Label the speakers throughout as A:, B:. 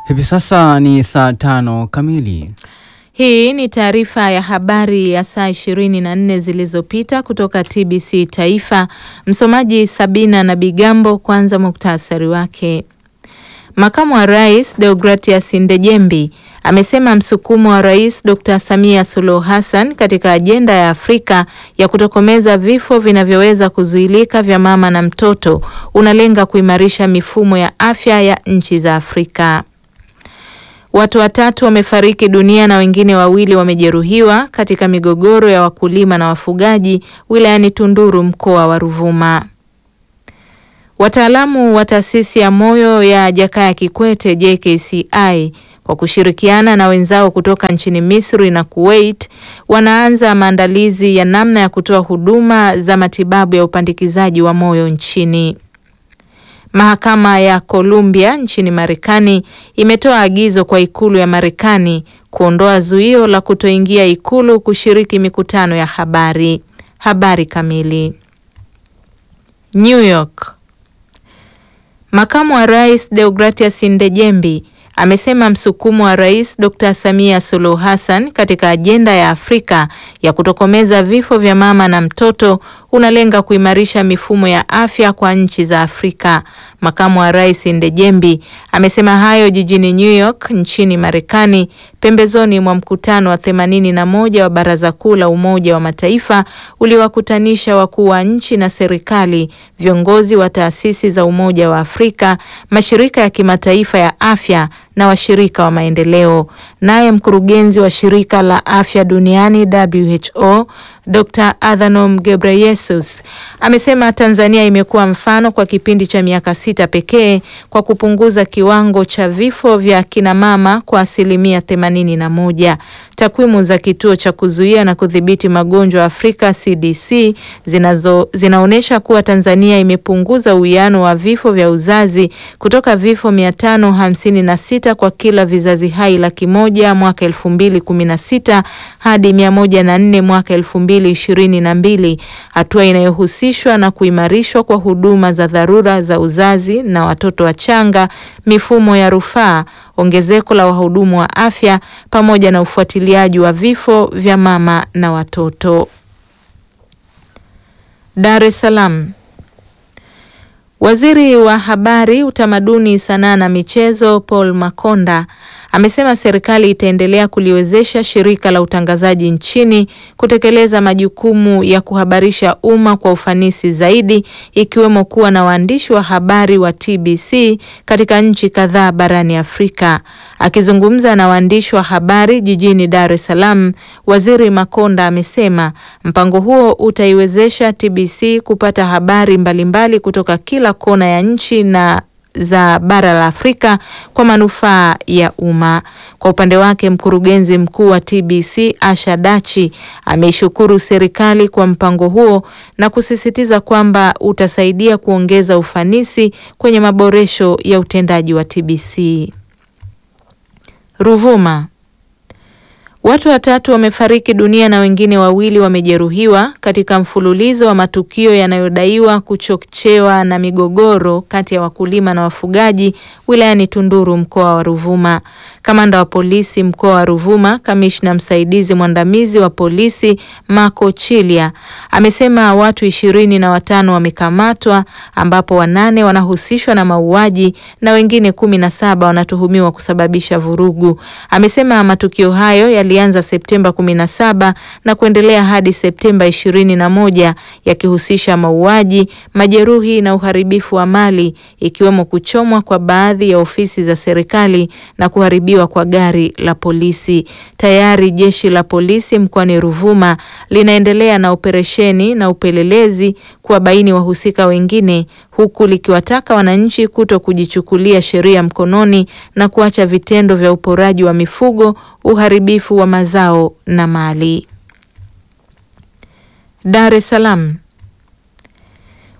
A: Hivi sasa ni saa tano kamili.
B: Hii ni taarifa ya habari ya saa 24 zilizopita kutoka TBC Taifa. Msomaji Sabina na Bigambo. Kwanza muktasari wake. Makamu wa Rais Deogratias Ndejembi amesema msukumo wa Rais Dr. Samia Suluhu Hassan katika ajenda ya Afrika ya kutokomeza vifo vinavyoweza kuzuilika vya mama na mtoto unalenga kuimarisha mifumo ya afya ya nchi za Afrika. Watu watatu wamefariki dunia na wengine wawili wamejeruhiwa katika migogoro ya wakulima na wafugaji wilayani Tunduru mkoa wa Ruvuma. Wataalamu wa taasisi ya moyo ya Jakaya Kikwete JKCI kwa kushirikiana na wenzao kutoka nchini Misri na Kuwait wanaanza maandalizi ya namna ya kutoa huduma za matibabu ya upandikizaji wa moyo nchini. Mahakama ya Columbia nchini Marekani imetoa agizo kwa ikulu ya Marekani kuondoa zuio la kutoingia ikulu kushiriki mikutano ya habari. Habari kamili. New York. Makamu wa Rais Deogratias Ndejembi amesema msukumo wa Rais Dr. Samia Suluhu Hassan katika ajenda ya Afrika ya kutokomeza vifo vya mama na mtoto unalenga kuimarisha mifumo ya afya kwa nchi za Afrika. Makamu wa Rais Ndejembi amesema hayo jijini New York nchini Marekani pembezoni mwa mkutano wa themanini na moja wa Baraza Kuu la Umoja wa Mataifa uliowakutanisha wakuu wa nchi na serikali, viongozi wa taasisi za Umoja wa Afrika, mashirika ya kimataifa ya afya na washirika wa maendeleo. Naye mkurugenzi wa shirika la afya duniani WHO Dr. Adhanom Ghebreyesus amesema Tanzania imekuwa mfano kwa kipindi cha miaka sita pekee kwa kupunguza kiwango cha vifo vya kina mama kwa asilimia themanini na moja. Takwimu za kituo cha kuzuia na kudhibiti magonjwa Afrika CDC zinazo zinaonyesha kuwa Tanzania imepunguza uwiano wa vifo vya uzazi kutoka vifo mia tano hamsini na sita kwa kila vizazi hai laki moja mwaka elfu mbili kumi na sita hadi mia moja na nne mwaka elfu mbili ishirini na mbili, hatua inayohusishwa na kuimarishwa kwa huduma za dharura za uzazi na watoto wachanga, mifumo ya rufaa, ongezeko la wahudumu wa afya pamoja na ufuatiliaji wa vifo vya mama na watoto. Dar es Salaam. Waziri wa Habari, Utamaduni, Sanaa na Michezo Paul Makonda amesema serikali itaendelea kuliwezesha shirika la utangazaji nchini kutekeleza majukumu ya kuhabarisha umma kwa ufanisi zaidi ikiwemo kuwa na waandishi wa habari wa TBC katika nchi kadhaa barani Afrika. Akizungumza na waandishi wa habari jijini Dar es Salaam, Waziri Makonda amesema mpango huo utaiwezesha TBC kupata habari mbalimbali mbali kutoka kila kona ya nchi na za bara la Afrika kwa manufaa ya umma. Kwa upande wake, mkurugenzi mkuu wa TBC Asha Dachi ameishukuru serikali kwa mpango huo na kusisitiza kwamba utasaidia kuongeza ufanisi kwenye maboresho ya utendaji wa TBC. Ruvuma. Watu watatu wamefariki dunia na wengine wawili wamejeruhiwa katika mfululizo wa matukio yanayodaiwa kuchochewa na migogoro kati ya wakulima na wafugaji wilayani Tunduru mkoa wa Ruvuma. Kamanda wa polisi mkoa wa Ruvuma, kamishna msaidizi mwandamizi wa polisi Mako Chilia amesema watu ishirini na watano wamekamatwa ambapo wanane wanahusishwa na mauaji na wengine kumi na saba wanatuhumiwa kusababisha vurugu. Amesema matukio hayo yalianza Septemba 17 na kuendelea hadi Septemba 21 yakihusisha mauaji, majeruhi na uharibifu wa mali ikiwemo kuchomwa kwa baadhi ya ofisi za serikali na kuharibiwa kwa gari la polisi. Tayari jeshi la polisi mkoani Ruvuma linaendelea na operesheni na upelelezi kuwabaini wahusika wengine huku likiwataka wananchi kuto kujichukulia sheria mkononi na kuacha vitendo vya uporaji wa mifugo, uharibifu wa mazao na mali. Dar es Salaam.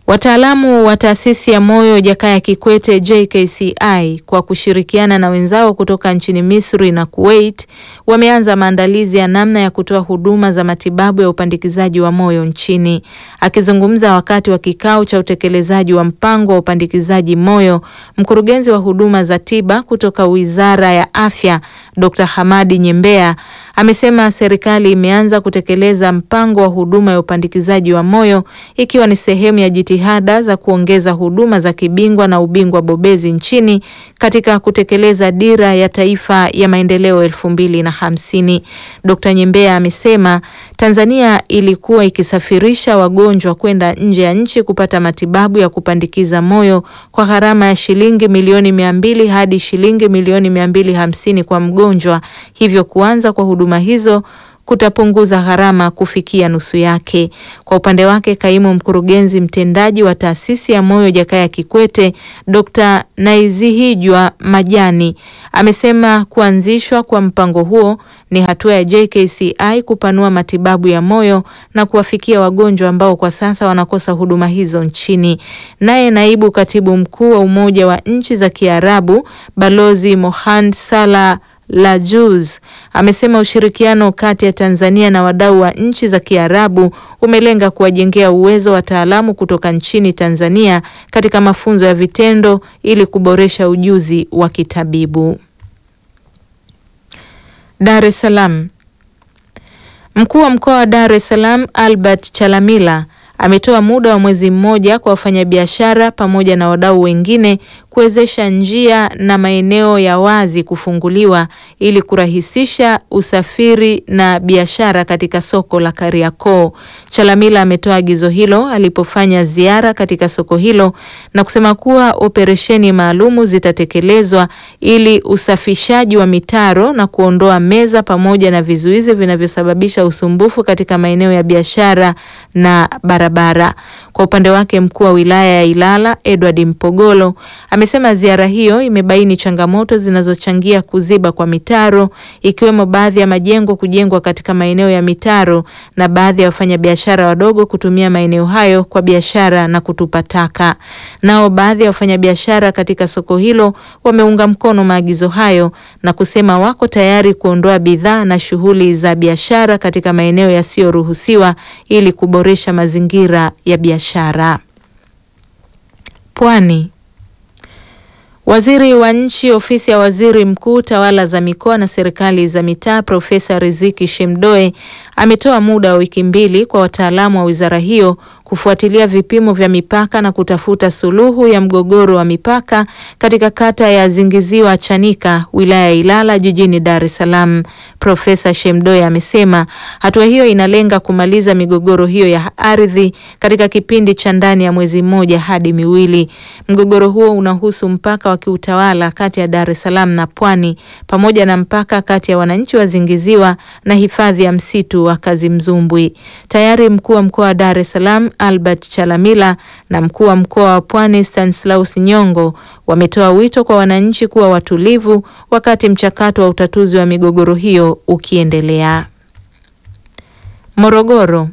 B: Wataalamu wa taasisi ya moyo Jakaya Kikwete JKCI kwa kushirikiana na wenzao kutoka nchini Misri na Kuwait wameanza maandalizi ya namna ya kutoa huduma za matibabu ya upandikizaji wa moyo nchini. Akizungumza wakati wa kikao cha utekelezaji wa mpango wa upandikizaji moyo, mkurugenzi wa huduma za tiba kutoka Wizara ya Afya Dr. Hamadi Nyembea amesema serikali imeanza kutekeleza mpango wa huduma ya upandikizaji wa moyo ikiwa ni sehemu ya jitihada za kuongeza huduma za kibingwa na ubingwa bobezi nchini katika kutekeleza dira ya taifa ya maendeleo elfu mbili na hamsini. Dr. Nyembea amesema Tanzania ilikuwa ikisafirisha wagonjwa kwenda nje ya nchi kupata matibabu ya kupandikiza moyo kwa gharama ya shilingi milioni mia mbili hadi shilingi milioni mia mbili hamsini kwa mgonjwa, hivyo kuanza kwa huduma hizo kutapunguza gharama kufikia nusu yake. Kwa upande wake, kaimu mkurugenzi mtendaji wa taasisi ya moyo Jakaya Kikwete Dr. Naizihijwa Majani amesema kuanzishwa kwa mpango huo ni hatua ya JKCI kupanua matibabu ya moyo na kuwafikia wagonjwa ambao kwa sasa wanakosa huduma hizo nchini. Naye naibu katibu mkuu wa Umoja wa Nchi za Kiarabu Balozi Mohand Salah la Juz amesema ushirikiano kati ya Tanzania na wadau wa nchi za Kiarabu umelenga kuwajengea uwezo wataalamu kutoka nchini Tanzania katika mafunzo ya vitendo ili kuboresha ujuzi wa kitabibu. Dar es Salaam. Mkuu wa mkoa wa Dar es Salaam Albert Chalamila ametoa muda wa mwezi mmoja kwa wafanyabiashara pamoja na wadau wengine kuwezesha njia na maeneo ya wazi kufunguliwa ili kurahisisha usafiri na biashara katika soko la Kariakoo. Chalamila ametoa agizo hilo alipofanya ziara katika soko hilo na kusema kuwa operesheni maalumu zitatekelezwa ili usafishaji wa mitaro na kuondoa meza pamoja na vizuizi vinavyosababisha usumbufu katika maeneo ya biashara na barabara. Kwa upande wake, mkuu wa wilaya ya Ilala Edward Mpogolo amesema ziara hiyo imebaini changamoto zinazochangia kuziba kwa mitaro ikiwemo baadhi ya majengo kujengwa katika maeneo ya mitaro na baadhi ya wafanyabiashara wadogo kutumia maeneo hayo kwa biashara na kutupa taka. Nao baadhi ya wafanyabiashara katika soko hilo wameunga mkono maagizo hayo na kusema wako tayari kuondoa bidhaa na shughuli za biashara katika maeneo yasiyoruhusiwa ili kuboresha mazingira ya biashara. Pwani. Waziri wa Nchi, Ofisi ya Waziri Mkuu, Tawala za Mikoa na Serikali za Mitaa, Profesa Riziki Shemdoe ametoa muda wa wiki mbili kwa wataalamu wa wizara hiyo kufuatilia vipimo vya mipaka na kutafuta suluhu ya mgogoro wa mipaka katika kata ya Zingiziwa Chanika, wilaya ya Ilala, jijini Dar es Salaam. Profesa Shemdoe amesema hatua hiyo inalenga kumaliza migogoro hiyo ya ardhi katika kipindi cha ndani ya mwezi mmoja hadi miwili. Mgogoro huo unahusu mpaka wa kiutawala kati ya Dar es Salaam na Pwani pamoja na mpaka kati ya wananchi wa Zingiziwa na hifadhi ya msitu wa Kazimzumbwi. Tayari mkuu wa mkoa wa Dar es Salaam Albert Chalamila na mkuu wa mkoa wa Pwani Stanislaus Nyongo wametoa wito kwa wananchi kuwa watulivu wakati mchakato wa utatuzi wa migogoro hiyo ukiendelea. Morogoro.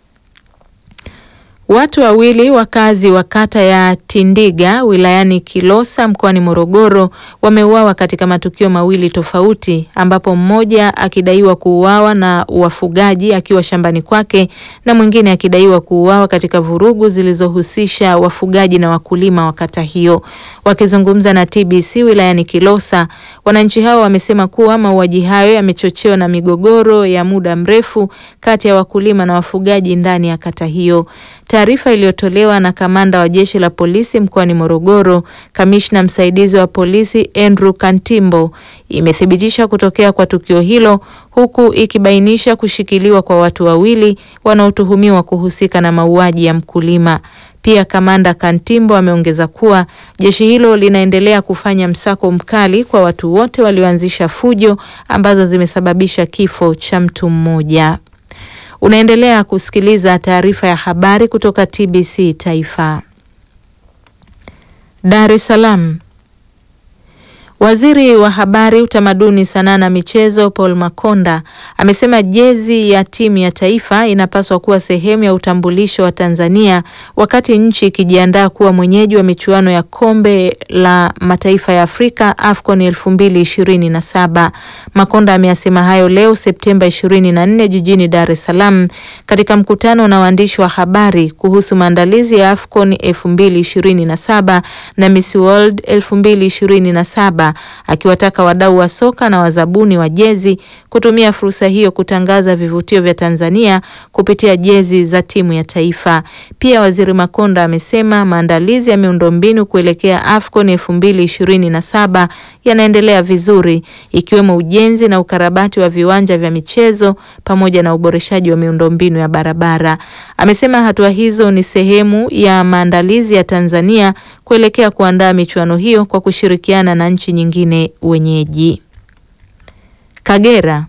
B: Watu wawili wakazi wa kata ya Tindiga wilayani Kilosa mkoani Morogoro wameuawa katika matukio mawili tofauti ambapo mmoja akidaiwa kuuawa na wafugaji akiwa shambani kwake na mwingine akidaiwa kuuawa katika vurugu zilizohusisha wafugaji na wakulima wa kata hiyo. Wakizungumza na TBC wilayani Kilosa, wananchi hao wamesema kuwa mauaji hayo yamechochewa na migogoro ya muda mrefu kati ya wakulima na wafugaji ndani ya kata hiyo. Taarifa iliyotolewa na kamanda wa jeshi la polisi mkoani Morogoro, kamishna msaidizi wa polisi Andrew Kantimbo, imethibitisha kutokea kwa tukio hilo huku ikibainisha kushikiliwa kwa watu wawili wanaotuhumiwa kuhusika na mauaji ya mkulima. Pia kamanda Kantimbo ameongeza kuwa jeshi hilo linaendelea kufanya msako mkali kwa watu wote walioanzisha fujo ambazo zimesababisha kifo cha mtu mmoja. Unaendelea kusikiliza taarifa ya habari kutoka TBC Taifa. Dar es Salaam. Waziri wa Habari, Utamaduni, Sanaa na Michezo Paul Makonda amesema jezi ya timu ya taifa inapaswa kuwa sehemu ya utambulisho wa Tanzania wakati nchi ikijiandaa kuwa mwenyeji wa michuano ya Kombe la Mataifa ya Afrika AFCON 2027. Makonda ameyasema hayo leo Septemba 24 jijini Dar es Salaam katika mkutano na waandishi wa habari kuhusu maandalizi ya AFCON 2027 na Miss World 2027 akiwataka wadau wa soka na wazabuni wa jezi kutumia fursa hiyo kutangaza vivutio vya Tanzania kupitia jezi za timu ya taifa. Pia Waziri Makonda amesema maandalizi ya miundombinu kuelekea AFCON 2027 yanaendelea vizuri ikiwemo ujenzi na ukarabati wa viwanja vya michezo pamoja na uboreshaji wa miundombinu ya barabara. Amesema hatua hizo ni sehemu ya maandalizi ya Tanzania kuelekea kuandaa michuano hiyo kwa kushirikiana na nchi nyingine wenyeji. Kagera.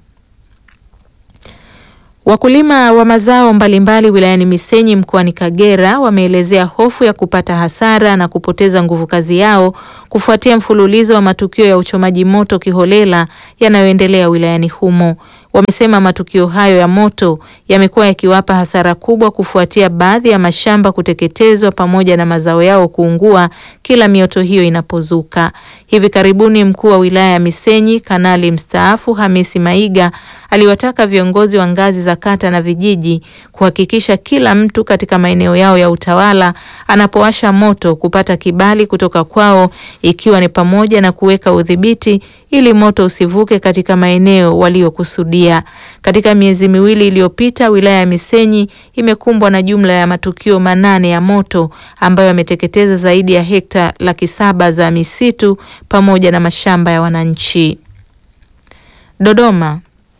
B: Wakulima wa mazao mbalimbali wilayani Misenyi mkoani Kagera wameelezea hofu ya kupata hasara na kupoteza nguvu kazi yao kufuatia mfululizo wa matukio ya uchomaji moto kiholela yanayoendelea wilayani humo. Wamesema matukio hayo ya moto yamekuwa yakiwapa hasara kubwa kufuatia baadhi ya mashamba kuteketezwa pamoja na mazao yao kuungua kila mioto hiyo inapozuka. Hivi karibuni mkuu wa wilaya ya Misenyi Kanali mstaafu Hamisi Maiga aliwataka viongozi wa ngazi za kata na vijiji kuhakikisha kila mtu katika maeneo yao ya utawala anapowasha moto kupata kibali kutoka kwao ikiwa ni pamoja na kuweka udhibiti ili moto usivuke katika maeneo waliokusudia. Katika miezi miwili iliyopita, wilaya ya Misenyi imekumbwa na jumla ya matukio manane ya moto ambayo yameteketeza zaidi ya hekta laki saba za misitu pamoja na mashamba ya wananchi. Dodoma.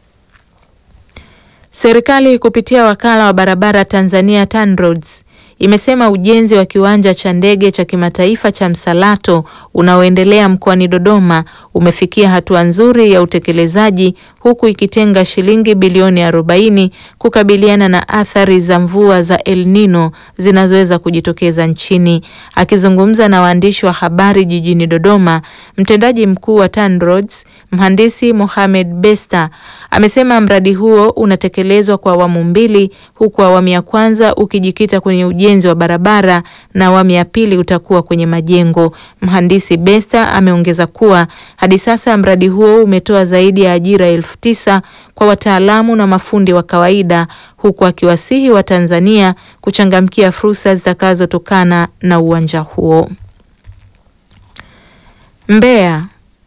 B: Serikali kupitia wakala wa barabara Tanzania TANROADS imesema ujenzi wa kiwanja cha ndege cha kimataifa cha Msalato unaoendelea mkoani Dodoma umefikia hatua nzuri ya utekelezaji huku ikitenga shilingi bilioni 40 kukabiliana na athari za mvua za El Nino zinazoweza kujitokeza nchini. Akizungumza na waandishi wa habari jijini Dodoma, mtendaji mkuu wa TANROADS mhandisi Mohamed Besta amesema mradi huo unatekelezwa kwa awamu mbili huku awamu ya kwanza ukijikita kwenye ujenzi wa barabara na awamu ya pili utakuwa kwenye majengo. Mhandisi Besta ameongeza kuwa hadi sasa mradi huo umetoa zaidi ya ajira elfu tisa kwa wataalamu na mafundi wa kawaida huku akiwasihi Watanzania kuchangamkia fursa zitakazotokana na uwanja huo. Mbeya.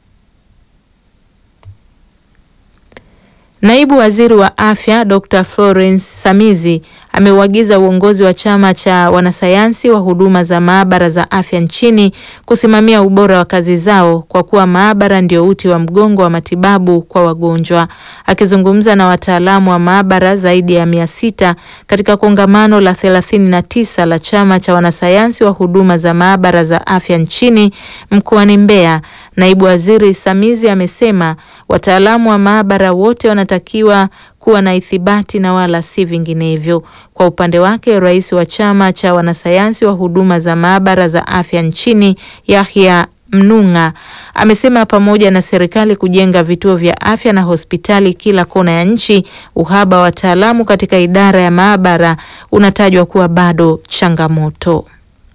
B: Naibu Waziri wa Afya Dr. Florence Samizi ameuagiza uongozi wa chama cha wanasayansi wa huduma za maabara za afya nchini kusimamia ubora wa kazi zao kwa kuwa maabara ndio uti wa mgongo wa matibabu kwa wagonjwa. Akizungumza na wataalamu wa maabara zaidi ya mia sita katika kongamano la thelathini na tisa la chama cha wanasayansi wa huduma za maabara za afya nchini mkoani Mbeya, naibu waziri Samizi amesema wataalamu wa maabara wote wanatakiwa kuwa na ithibati na wala si vinginevyo. Kwa upande wake, rais wa chama cha wanasayansi wa huduma za maabara za afya nchini Yahya Mnung'a amesema pamoja na serikali kujenga vituo vya afya na hospitali kila kona ya nchi, uhaba wa wataalamu katika idara ya maabara unatajwa kuwa bado changamoto.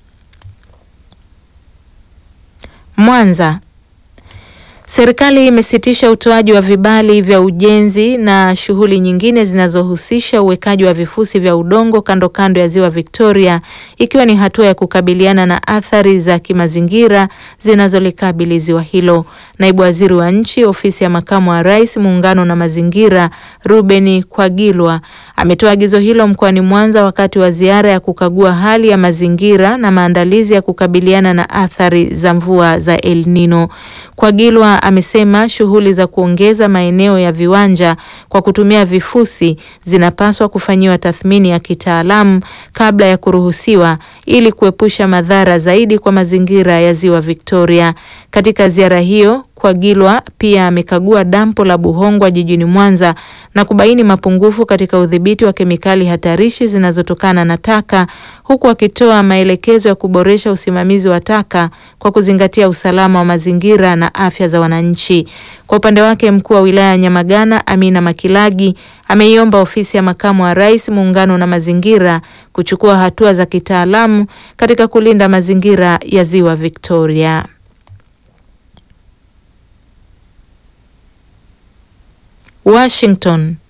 B: Mwanza. Serikali imesitisha utoaji wa vibali vya ujenzi na shughuli nyingine zinazohusisha uwekaji wa vifusi vya udongo kando kando ya Ziwa Victoria ikiwa ni hatua ya kukabiliana na athari za kimazingira zinazolikabili ziwa hilo. Naibu Waziri wa Nchi, Ofisi ya Makamu wa Rais, Muungano na Mazingira, Ruben Kwagilwa ametoa agizo hilo mkoani Mwanza wakati wa ziara ya kukagua hali ya mazingira na maandalizi ya kukabiliana na athari za mvua za El Nino. Kwagilwa amesema shughuli za kuongeza maeneo ya viwanja kwa kutumia vifusi zinapaswa kufanyiwa tathmini ya kitaalamu kabla ya kuruhusiwa ili kuepusha madhara zaidi kwa mazingira ya Ziwa Victoria. Katika ziara hiyo Kwagilwa pia amekagua dampo la Buhongwa jijini Mwanza na kubaini mapungufu katika udhibiti wa kemikali hatarishi zinazotokana na taka huku akitoa maelekezo ya kuboresha usimamizi wa taka kwa kuzingatia usalama wa mazingira na afya za wananchi. Kwa upande wake, mkuu wa wilaya ya Nyamagana Amina Makilagi ameiomba ofisi ya makamu wa rais, muungano na mazingira kuchukua hatua za kitaalamu katika kulinda mazingira ya Ziwa Victoria. Washington.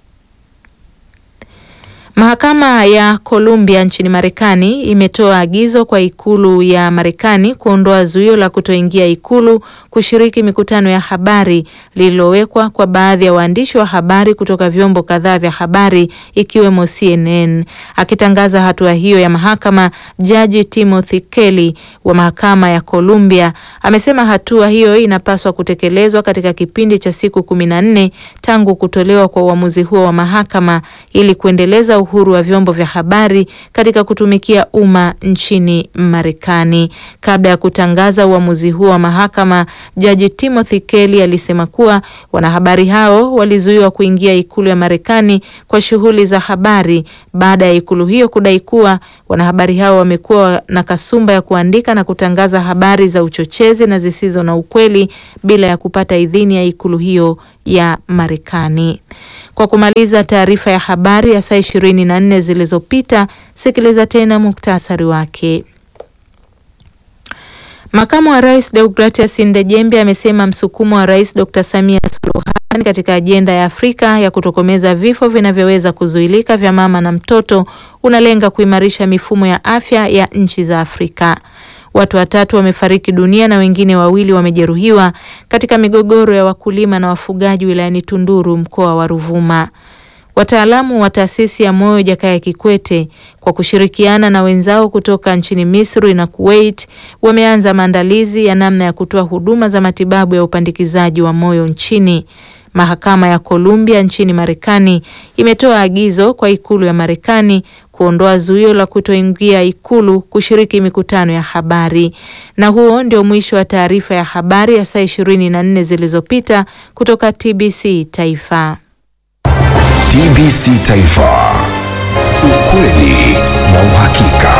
B: Mahakama ya Columbia nchini Marekani imetoa agizo kwa ikulu ya Marekani kuondoa zuio la kutoingia ikulu kushiriki mikutano ya habari lililowekwa kwa baadhi ya waandishi wa habari kutoka vyombo kadhaa vya habari ikiwemo CNN. Akitangaza hatua hiyo ya mahakama, Jaji Timothy Kelly wa mahakama ya Columbia amesema hatua hiyo inapaswa kutekelezwa katika kipindi cha siku kumi na nne tangu kutolewa kwa uamuzi huo wa mahakama ili kuendeleza uhuru wa vyombo vya habari katika kutumikia umma nchini Marekani. Kabla ya kutangaza uamuzi huo wa mahakama, Jaji Timothy Kelly alisema kuwa wanahabari hao walizuiwa kuingia ikulu ya Marekani kwa shughuli za habari baada ya ikulu hiyo kudai kuwa wanahabari hao wamekuwa na kasumba ya kuandika na kutangaza habari za uchochezi na zisizo na ukweli bila ya kupata idhini ya ikulu hiyo ya Marekani. Kwa kumaliza taarifa ya habari ya saa ishirini na nne zilizopita, sikiliza tena muktasari wake. Makamu wa Rais Deogratias Ndejembe amesema msukumo wa Rais Dr. Samia Suluhu Hassan katika ajenda ya Afrika ya kutokomeza vifo vinavyoweza kuzuilika vya mama na mtoto unalenga kuimarisha mifumo ya afya ya nchi za Afrika. Watu watatu wamefariki dunia na wengine wawili wamejeruhiwa katika migogoro ya wakulima na wafugaji wilayani Tunduru mkoa wa Ruvuma. Wataalamu wa taasisi ya moyo Jakaya Kikwete kwa kushirikiana na wenzao kutoka nchini Misri na Kuwait wameanza maandalizi ya namna ya kutoa huduma za matibabu ya upandikizaji wa moyo nchini. Mahakama ya Columbia nchini Marekani imetoa agizo kwa ikulu ya Marekani kuondoa zuio la kutoingia ikulu kushiriki mikutano ya habari. Na huo ndio mwisho wa taarifa ya habari ya saa ishirini na nne zilizopita kutoka TBC Taifa.
C: TBC Taifa, ukweli na uhakika.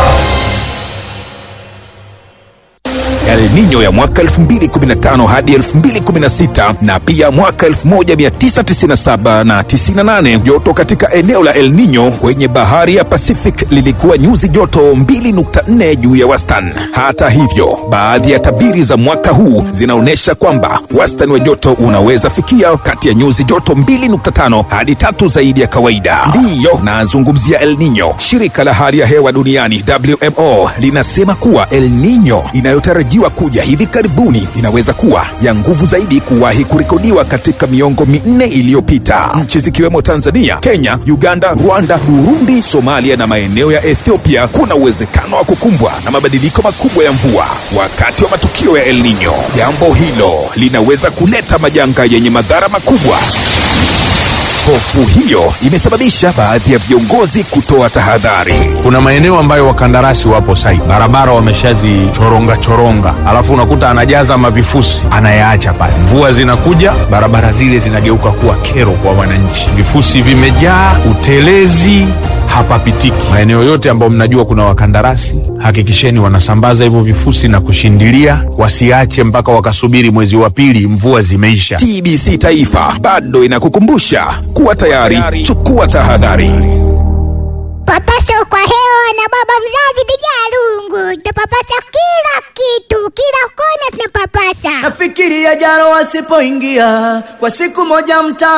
C: El Nino ya mwaka 2015 hadi 2016 na pia mwaka 1997 na 98. Joto katika eneo la El Nino kwenye bahari ya Pacific lilikuwa nyuzi joto 2.4 juu ya wastani. Hata hivyo, baadhi ya tabiri za mwaka huu zinaonyesha kwamba wastani wa joto unaweza fikia kati ya nyuzi joto 2.5 hadi tatu zaidi ya kawaida. Ndiyo nazungumzia El Nino. Shirika la hali ya hewa duniani WMO linasema kuwa El Nino inayotarajiwa kuja hivi karibuni inaweza kuwa ya nguvu zaidi kuwahi kurekodiwa katika miongo minne iliyopita. Nchi zikiwemo Tanzania, Kenya, Uganda, Rwanda, Burundi, Somalia na maeneo ya Ethiopia kuna uwezekano wa kukumbwa na mabadiliko makubwa ya mvua wakati wa matukio ya El Nino. Jambo hilo linaweza kuleta majanga yenye madhara makubwa. Hofu hiyo imesababisha baadhi ya viongozi kutoa tahadhari.
D: Kuna maeneo ambayo wakandarasi wapo site, barabara wameshazichoronga choronga, alafu unakuta anajaza mavifusi anayaacha pale. Mvua zinakuja, barabara zile zinageuka kuwa kero kwa wananchi, vifusi vimejaa, utelezi hapapitiki. Maeneo yote ambayo mnajua kuna wakandarasi, hakikisheni wanasambaza hivyo vifusi na kushindilia, wasiache mpaka wakasubiri mwezi wa pili mvua zimeisha.
C: TBC Taifa bado inakukumbusha kuwa tayari, chukua tahadhari.
E: Papasa kwa hewa na baba mzazi bija lungu, tunapapasa kila kitu, kila kona tunapapasa.
F: Nafikiria jana wasipoingia kwa siku moja mtaa